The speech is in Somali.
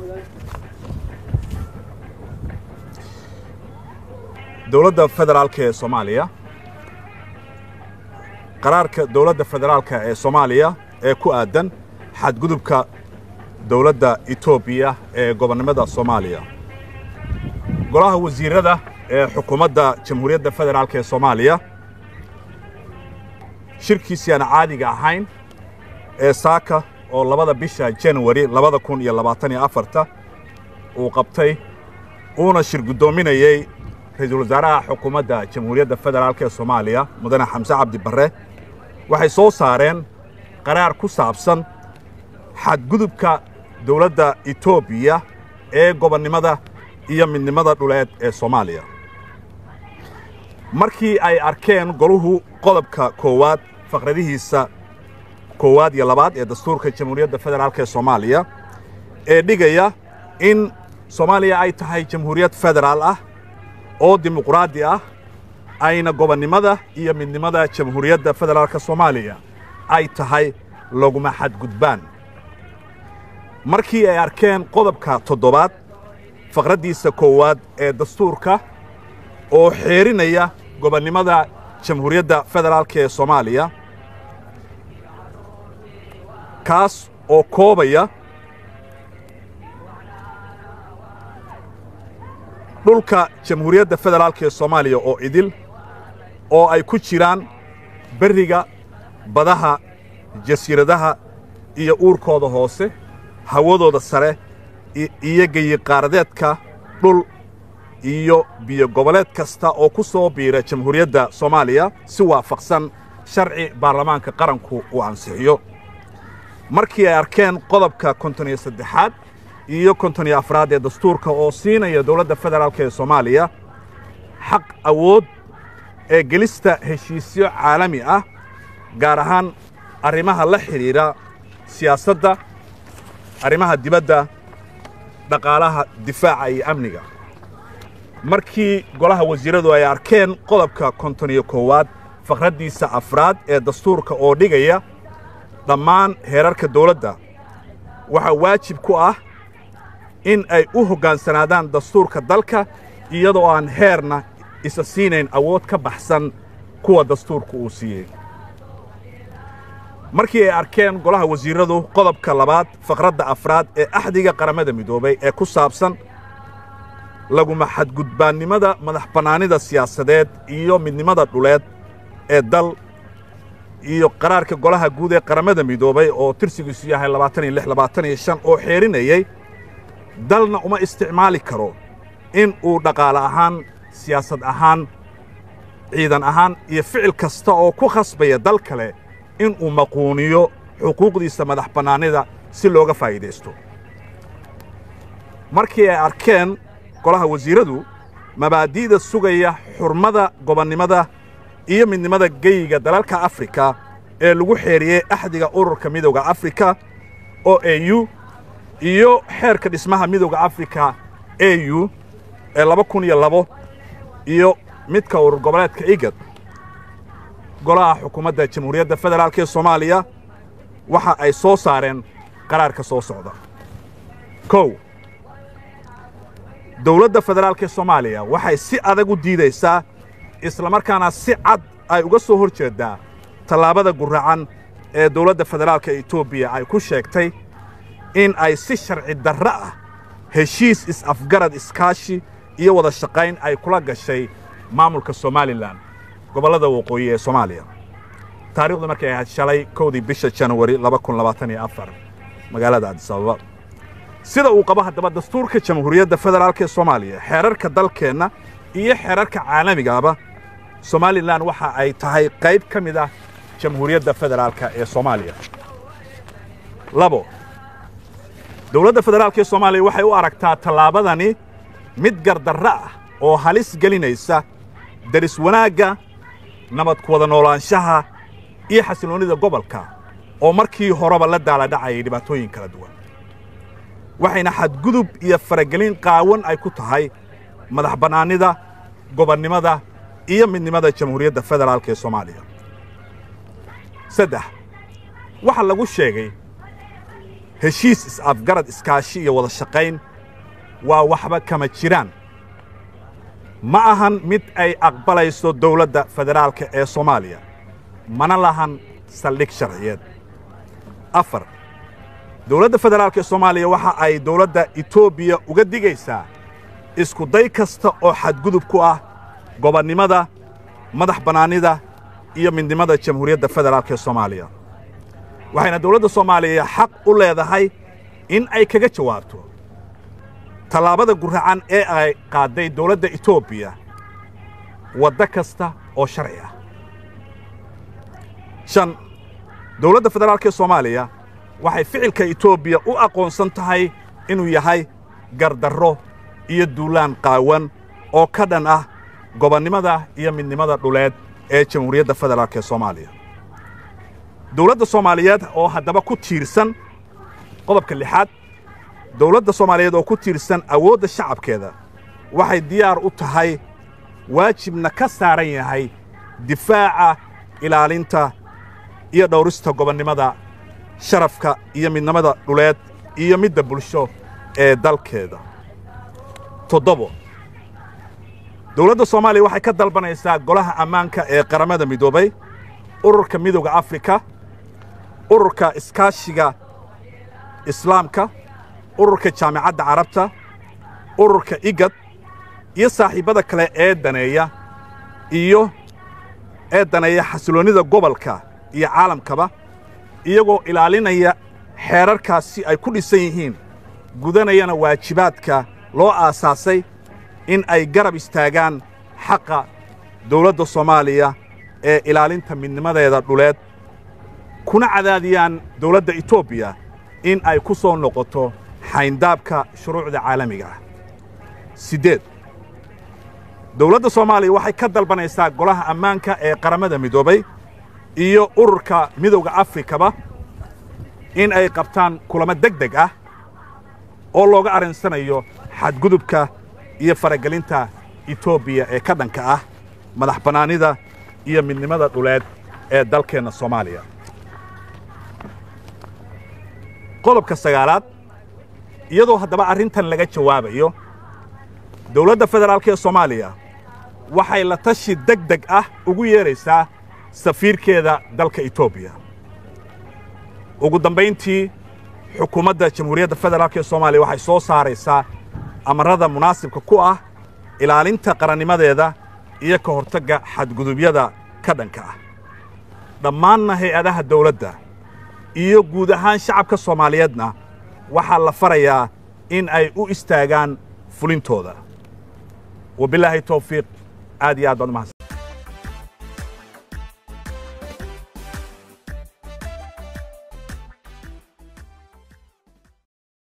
dowladda federaalka ee soomaaliya qaraarka dowladda federaalka ee soomaaliya ee ku aadan xadgudubka dowladda etoobiya ee gobonnimada soomaaliya golaha wasiirada ee xukuumadda jamhuuriyadda federaalka ee soomaaliya shirkiisii aan caadiga ahayn ee saaka oo labada bisha januari labada kun iyo labaatan iyo afarta uu qabtay uuna shir guddoominayey ra-iisul wasaaraha xukuumadda jamhuuriyadda federaalk ee soomaaliya mudane xamse cabdi barre waxay soo saareen qaraar ku saabsan xadgudubka dowladda etoobiya ee gobonnimada iyo midnimada dhuleed ee soomaaliya markii ay arkeen goluhu qodobka koowaad faqradihiisa koowaad iyo labaad ee dastuurka jamhuuriyadda federaalk ee soomaaliya ee dhigaya in soomaaliya ay tahay jamhuuriyad federaal ah oo dimuqraadi ah ayna gobonnimada iyo midnimada jamhuuriyadda federaalka soomaaliya ay tahay laguma xadgudbaan markii ay arkeen qodobka toddobaad faqraddiisa koowaad ee dastuurka oo xeerinaya gobonnimada jamhuuriyadda federaalka ee soomaaliya kaas oo koobaya dhulka jamhuuriyadda federaalka ee soomaaliya oo idil oo ay ku jiraan berriga badaha jasiiradaha iyo uurkooda hoose hawadooda sare iyo geyiqaaradeedka dhul iyo biyo goboleed kasta oo ku soo biira jamhuuriyadda soomaaliya si waafaqsan sharci baarlamaanka qaranku uu ansixiyo markii ay arkeen qodobka konton iyo saddexaad iyo konton iyo afraad ee dastuurka oo siinaya dowladda federaalk ee soomaaliya xaq awood ee gelista heshiisyo caalami ah gaar ahaan arrimaha la xidhiidha siyaasadda arrimaha dibadda dhaqaalaha difaaca iyo amniga markii golaha wasiiradu ay arkeen qodobka konton iyo koowaad faqraddiisa afraad ee dastuurka oo dhigaya dhammaan heerarka dawladda waxaa waajib ku ah in ay u hoggaansanaadaan dastuurka dalka iyadoo aan heerna isa siinayn awood ka baxsan kuwa dastuurku uu siiyey markii ay arkeen golaha wasiiradu qodobka labaad faqradda afraad ee axdiga qaramada midoobay ee ku saabsan laguma xadgudbaannimada madax bannaanida siyaasadeed iyo midnimada dhuleed ee dal iyo qaraarka golaha guud ee qaramada midoobay oo tirsigiisu yahay labaatan iyo lix labaatan iyo shan oo xeerinayey dalna uma isticmaali karo in uu dhaqaale ahaan siyaasad ahaan ciidan ahaan iyo ficil kasta oo ku khasbaya dal kale in uu maquuniyo xuquuqdiisa madax bannaanida si looga faa'iidaysto markii ay arkeen golaha wasiiradu mabaadi'da sugaya xurmada gobonnimada iyo midnimada geyiga dalalka afrika ee lagu xeeriyey axdiga ururka midowda afrika oo e u iyo xeerka dhismaha midowda afrika e u ee laba kun iyo labo iyo midka urur goboleedka igad golaha xukuumadda jamhuuriyadda federaalk ee soomaaliya waxa ay soo saareen qaraarka soo socda kow dowladda federaalk ee soomaaliya waxay si adag u diidaysaa islamarkaana si cad ay uga soo hor jeeddaa tallaabada guracan ee dowladda federaalka etoobiya ay ku sheegtay in ay si sharci darro ah heshiis is-afgarad iskaashi iyo wada shaqayn ay kula gashay maamulka somalilan gobollada waqooyi ee soomaaliya taarikhdu markay ahayd shalay kowdii bisha januari laba kun labaatan iyo afar magaalada adisababa sida uu qabo haddaba dastuurka jamhuuriyadda federaalk ee soomaaliya xeerarka dalkeenna iyo xeerarka caalamigaaba somalilan waxa ay tahay qayb ka mid ah jamhuuriyadda federaalka ee soomaaliya labo dowladda federaalk ee soomaaliya waxay u aragtaa tallaabadani mid gardarro ah oo halis gelinaysa daris wanaagga nabad ku wada noolaanshaha iyo xasilloonnida gobolka oo markii horeba la daaladhacayay dhibaatooyin kala duwan waxayna xadgudub iyo faragelin qaawan ay ku tahay madax bannaanida gobonnimada iyo midnimada jamhuuriyadda federaalk ee soomaaliya saddex waxaa lagu sheegay heshiis is-afgarad iskaashi iyo wada shaqayn waa waxba kama jiraan ma ahan mid ay aqbalayso dawladda federaalka ee soomaaliya mana lahan saldhig sharciyeed afar dawladda federaalka ee soomaaliya waxa ay dawladda etoobiya uga digaysaa isku day kasta oo xadgudub ku ah gobonnimada madax bannaanida iyo midnimada jamhuuriyadda federaalka ee soomaaliya waxayna dawladda soomaaliya xaq u leedahay in ay kaga jawaabto tallaabada guracan ee ay qaadday dawladda etoobiya waddo kasta oo sharci ah shan dawladda federaalka ee soomaaliya waxay ficilka etoobiya u aqoonsan tahay inuu yahay gardarro iyo duulaan qaawan oo ka dhan ah gobonnimada iyo midnimada dhuleed ee jamhuuriyadda federaalka ee soomaaliya dawladda soomaaliyeed oo haddaba ku tiirsan qodobka lixaad dawladda soomaaliyeed oo ku tiirsan awoodda shacabkeeda waxay diyaar u tahay waajibna ka saaran yahay difaaca ilaalinta iyo dhowrista gobonnimada sharafka iyo midnimada dhuleed iyo midda bulsho ee dalkeeda toddobo dawladda soomaaliya waxay ka dalbanaysaa golaha ammaanka ee qaramada midoobay ururka midowda afrika ururka iskaashiga islaamka ururka jaamicadda carabta ururka igad iyo saaxiibbada kale ee daneeya iyo ee daneeya xasiloonnida gobolka iyo caalamkaba iyagoo ilaalinaya xeerarkaasi ay ku dhisan yihiin gudanayana waajibaadka loo aasaasay in ay garab istaagaan xaqa dawladda soomaaliya ee ilaalinta midnimadeeda dhuleed kuna cadaadiyaan dawladda etoobiya in ay ku soo noqoto xayndaabka shuruucda caalamiga ah siddeed dawladda soomaaliya waxay ka dalbanaysaa golaha ammaanka ee qaramada midoobay iyo ururka midowda afrikaba in ay qabtaan kulamo deg deg ah oo looga arrinsanayo xadgudubka iyo faragelinta etoobiya ee ka dhanka ah madax bannaanida iyo midnimada dhuleed ee dalkeenna soomaaliya qodobka sagaalaad iyadoo haddaba arrintan laga jawaabayo dawladda federaalka ee soomaaliya waxay la tashi deg deg ah ugu yeedraysaa safiirkeeda dalka etoobiya ugu dambayntii xukuumadda jamhuuriyadda federaalka ee soomaaliya waxay soo saaraysaa amarrada munaasibka ku ah ilaalinta qarannimadeeda iyo ka hortagga xadgudubyada ka dhanka ah dhammaanna hay-adaha dawladda iyo guud ahaan shacabka soomaaliyeedna waxaa la farayaa in ay u istaagaan fulintooda wabilaahi tawfiiq aad iyo aad baad umahadsan